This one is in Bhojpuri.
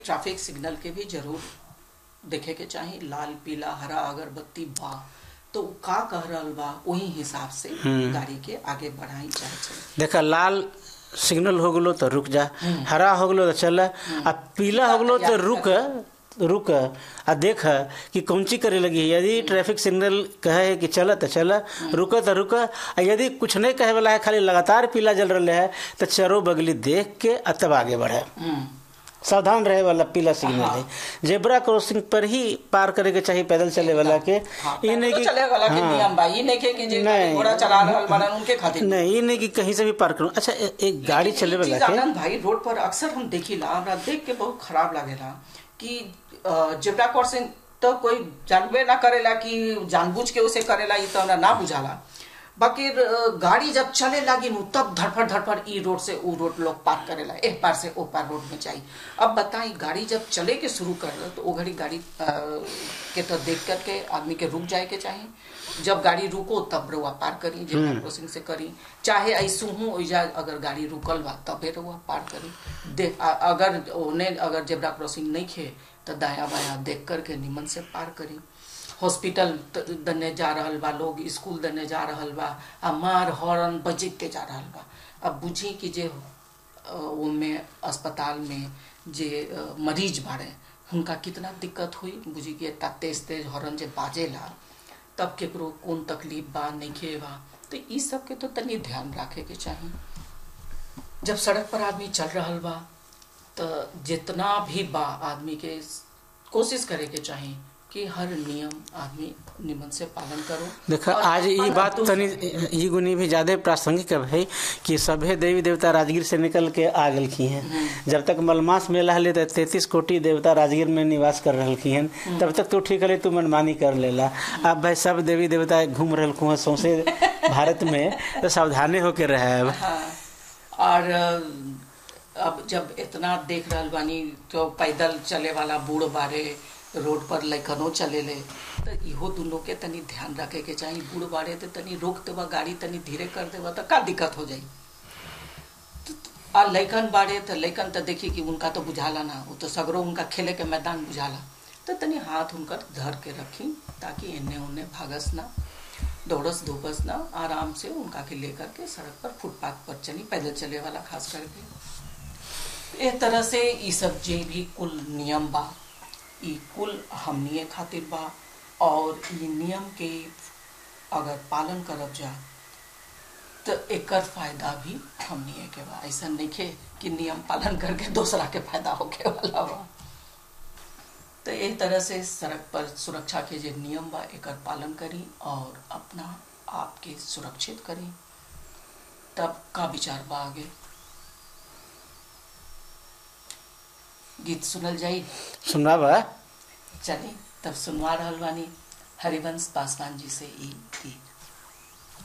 ट्रैफिक सिग्नल के भी जरूर देखे के चाही लाल पीला हरा अगरबत्ती बा तो उ का कह रहल बा वही हिसाब से गाड़ी के आगे बढ़ाई चाहे चले देखा लाल सिग्नल हो गलो तो रुक जा हरा हो गलो तो चल आ पीला हो गलो तो रुक रुक आ देख कि कौन चीज करे लगी है यदि ट्रैफिक सिग्नल कहे कि चल तो चल रुक तो रुक आ यदि कुछ नहीं कहे वाला है खाली लगातार पीला जल रहा है तो चरो बगली देख के आ तब आगे बढ़े हम्म, सावधान रहे वाला पीला सिग्नल है जेब्रा क्रॉसिंग पर ही पार करे के चाहिए पैदल चले वाला के हाँ, ई नहीं तो कि चले वाला के हाँ। नियम बा ई नहीं के कि जे नहीं। घोड़ा चला रहल बाड़न उनके खातिर नहीं ये नहीं कि कहीं से भी पार करूं अच्छा ए- एक गाड़ी चले ई वाला चीज के आनंद भाई रोड पर अक्सर हम देखिला हमरा देख के बहुत खराब लागेला कि जेब्रा क्रॉसिंग तो कोई जानबे ना करेला कि जानबूझ के उसे करेला ई तो हमरा ना बुझाला बाकी अ, गाड़ी जब चले लागी नु तब धड़फड़ धड़फड़ ई रोड से ऊ रोड लोग पार करेला एक पार से ओ पार रोड में जाई अब बताई गाड़ी जब चले के शुरू कर तो वो घड़ी गाड़ी अ, के तो देख करके आदमी के रुक जाए के चाहिए जब गाड़ी रुको तब रउआ पार करी जेब्रा क्रॉसिंग से करी चाहे ऐसू हूँ ओइजा अगर गाड़ी रुकल बा तबे रउआ पार करी दे आ- अगर ओने अगर जेब्रा क्रॉसिंग नहीं खे तो दाया बाया देख करके निमन से पार करी हॉस्पिटल त- दने जा रहल बा लोग स्कूल दने जा रहल बा आ मार हॉर्न बजते जा रहल बा अब बुझी कि जे अ, ओमे अस्पताल में जे अ, मरीज बाड़े हुनका कितना दिक्कत हुई बुझी कि इतना तेज तेज हॉर्न जे बाजेला तब केकरो कौन तकलीफ बा नइखे बा तो ई सब के तो तनी ध्यान रखे के चाहिए जब सड़क पर आदमी चल रहल बा तो जितना भी बा आदमी के कोशिश करे के चाहिए कि हर नियम आदमी निमन से पालन करो देखा और आज ये अपन बात दोस्त- तनी ई गुनी भी ज्यादा प्रासंगिक है कि सभे देवी देवता राजगीर से निकल के आ गलखी हैं जब तक मलमास मेला हले तो तैतीस कोटि देवता राजगीर में निवास कर रहलखी हैं तब तक तो ठीक है तू मनमानी कर लेला अब भाई सब देवी देवता घूम रहलखू हैं सौंसे भारत में तो सावधाने होके रहे अब हाँ और अ, अब जब इतना देख रहल बानी तो पैदल चले वाला बूढ़ बारे रोड पर लैकनो चले ले तो इहो दोनों के तनी ध्यान रखे के चाहिए बूढ़ बारे तो तनी रोक देवा गाड़ी तनी धीरे कर देवा तो का दिक्कत हो जाई तो- आ लैकन बारे तो लैकन तो देखी कि उनका तो बुझाला ना वो तो सगरो उनका खेले के मैदान बुझाला तो तनी हाथ उनकर धर के रखी ताकि इन्ने उन्ने भागस ना दौड़स धूपस ना आराम से उनका के लेकर के सड़क पर फुटपाथ पर चली पैदल चले वाला खास करके एक तरह से ई सब जे भी कुल नियम बा ई कुल हमनिए खातिर बा और ई नियम के अगर पालन करब जा तो एकर फायदा भी हमनिए के बा ऐसा नहीं कि नियम पालन करके दूसरा के फायदा होके वाला बा तो एक तरह से सड़क पर सुरक्षा के जो नियम बा एकर पालन करी और अपना आप के सुरक्षित करी तब का विचार बा आगे गीत सुनल जाई सुनना बा चली तब सुनवा रहल बानी हरिवंश पासवान जी से ई गीत